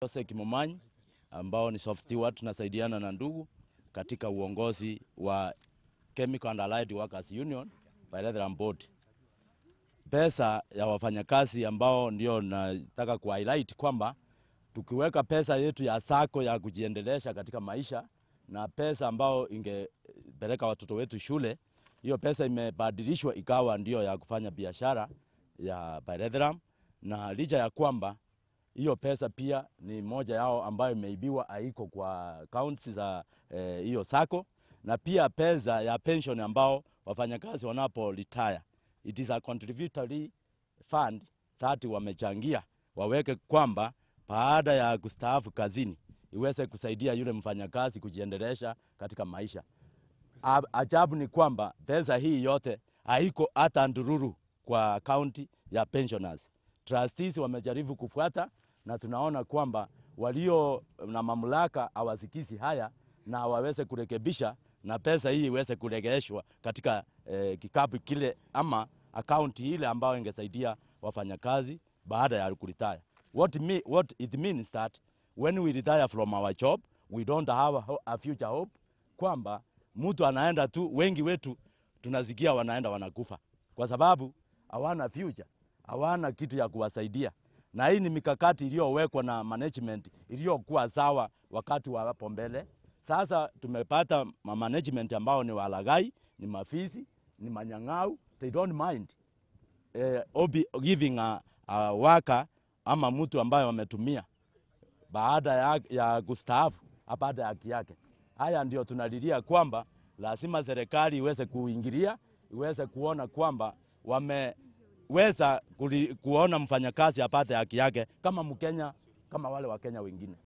Jose Kimomanyi ambao ni soft steward, tunasaidiana na ndugu katika uongozi wa Chemical and Allied Workers Union Bilateral Board. Pesa ya wafanyakazi ambao ndio nataka ku highlight kwamba tukiweka pesa yetu ya sako ya kujiendelesha katika maisha na pesa ambao ingepeleka watoto wetu shule, hiyo pesa imebadilishwa ikawa ndio ya kufanya biashara ya bilateral, na licha ya kwamba hiyo pesa pia ni moja yao ambayo imeibiwa, haiko kwa accounts za hiyo eh, sako, na pia pesa ya pension ambao wafanyakazi wanapo retire, it is a contributory fund that wamechangia waweke kwamba baada ya kustaafu kazini iweze kusaidia yule mfanyakazi kujiendelesha katika maisha. Ajabu ni kwamba pesa hii yote haiko hata ndururu kwa akaunti ya pensioners. Trustees wamejaribu kufuata na tunaona kwamba walio na mamlaka hawasikizi haya na waweze kurekebisha na pesa hii iweze kuregeshwa katika eh, kikapu kile ama akaunti ile ambayo ingesaidia wafanyakazi baada ya kuretire. What, me, what it means that when we retire from our job we don't have a, a future hope, kwamba mtu anaenda tu, wengi wetu tunasikia wanaenda wanakufa kwa sababu hawana future, hawana kitu ya kuwasaidia, na hii ni mikakati iliyowekwa na management iliyokuwa sawa wakati wa hapo mbele. Sasa tumepata management ambao ni walagai, ni mafisi, ni manyang'au, they don't mind eh, obi, giving a, a worker ama mtu ambaye wametumia baada ya, ya kustaafu apate haki yake. Haya ndio tunalilia kwamba lazima serikali iweze kuingilia, iweze kuona kwamba wameweza kuona mfanyakazi apate haki yake kama Mkenya, kama wale Wakenya wengine.